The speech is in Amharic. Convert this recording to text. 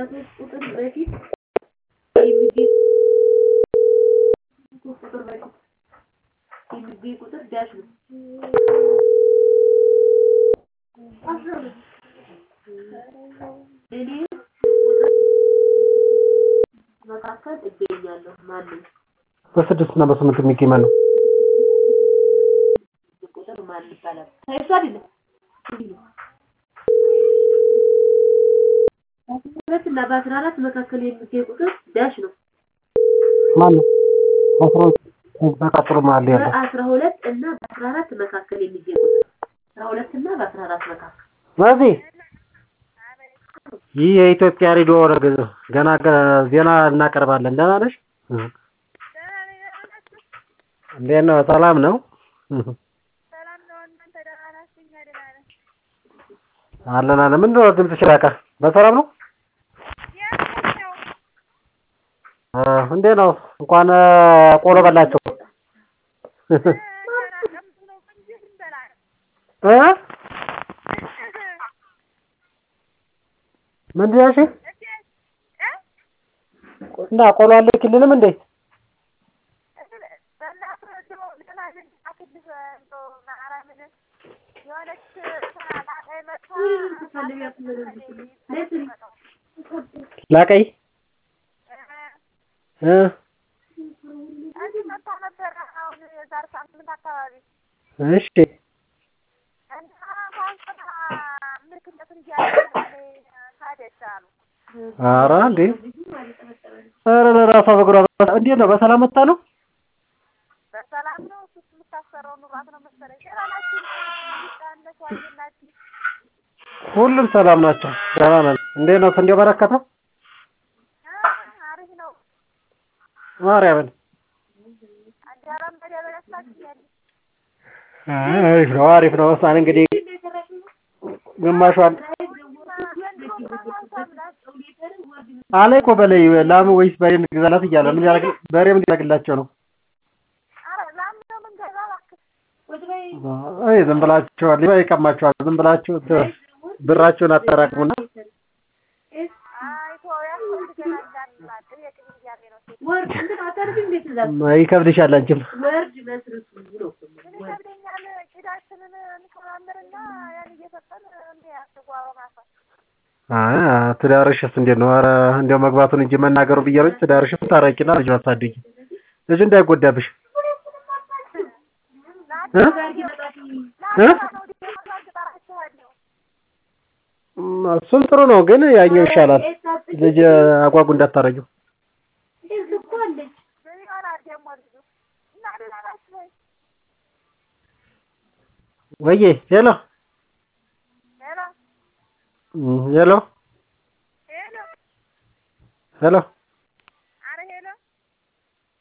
ሶስት ቁጥር በፊት የሚገኝ ሶስት ቁጥር በፊት የሚገኝ ቁጥር ዳሽ ነው። እኔ ቁጥር መካከል እገኛለሁ። ማንም በስድስት እና በስምንት የሚገኝ ማን ነው? ቁጥር ማን ይባላል? እሱ አይደለም እንዲህ ነው። በአስራ ሁለት እና በአስራ አራት መካከል የሚገኝ ቁጥር ዳሽ ነው። ማን ነው? አስራ ሁለት በቀጥሎ መሀል ያለው በአስራ ሁለት እና በአስራ አራት መካከል የሚገኝ ቁጥር አስራ ሁለት እና በአስራ አራት መካከል በዚህ ይህ የኢትዮጵያ ሬዲዮ ረግ- ገና ገ- ዜና እናቀርባለን። ደህና ነሽ? እንዴት ነው? ሰላም ነው? አለን አለን። ምንድን ነው ድምፅሽ ራቀ? በሰላም ነው? እ እንዴት ነው? እንኳን እ ቆሎ በላቸው። እ ምንድን ያልሽኝ? እና ቆሎ አልክልንም እንዴ? ላቀይ እ እሺ ኧረ እንዴ ኧረ ለራሷ በእግሯ እንዴት ነው? በሰላም መታ ነው? በሰላም ነው። እሱ የምታሰራው ኑሯት ነው መሰለኝ። ደህና ናችሁ? ነሽ ዋይናችሁ? ሁሉም ሰላም ናቸው። ደህና ነን። እንዴት ነው ስንዴው በረከተ? አሪፍ ነው። ማርያምን አዳራም በደበ ያስታችኛል። አሪፍ ነው አሪፍ ነው። እሷን እንግዲህ ግማሿን አለ እኮ በላይ ላም ወይስ በሬ እንግዛላት እያለ ምን ያደርግ በሬ ምን ያደርግላቸው ነው? ኧረ ላም ነው የምንገዛ እባክህ። አይ ዝም ብላችኋል፣ ሊባ ይቀማችኋል። ዝም ብላችሁ ት- ብራችሁን አጠራቅሙና አይ ተወው፣ ያስፈልገናል እንዳንላት። ቅቤ ቅቤ እያለ ነው ሴት። ወርድ እንትን አታርግ እንዴት ትእዛዝ ይከብድሻል አንቺም። ወርድ መስርቱ ብሎ ምን ይከብደኛል? ቂዳችንን እንከማምርና ያን እየሰጠን እንያስጓ በማሳ አይ ትዳርሽስ እንዴት ነው? ኧረ እንዲያው መግባቱን እንጂ መናገሩ ብዬ ነው እንጂ ትዳርሽስ ታረቂና ልጅ አሳድጊ። ልጁ እንዳይጎዳብሽ እ እ እም፣ እሱም ጥሩ ነው፣ ግን ያኛው ይሻላል። ልጅ አጓጉ እንዳታረጊው። እኮ አለች ምን ይሆናል ደግሞ ልጁ እና ደህና ናችሁ ወይ? ወዬ ሄሎ ሄሎ እም፣ ሄሎ ሄሎ ሄሎ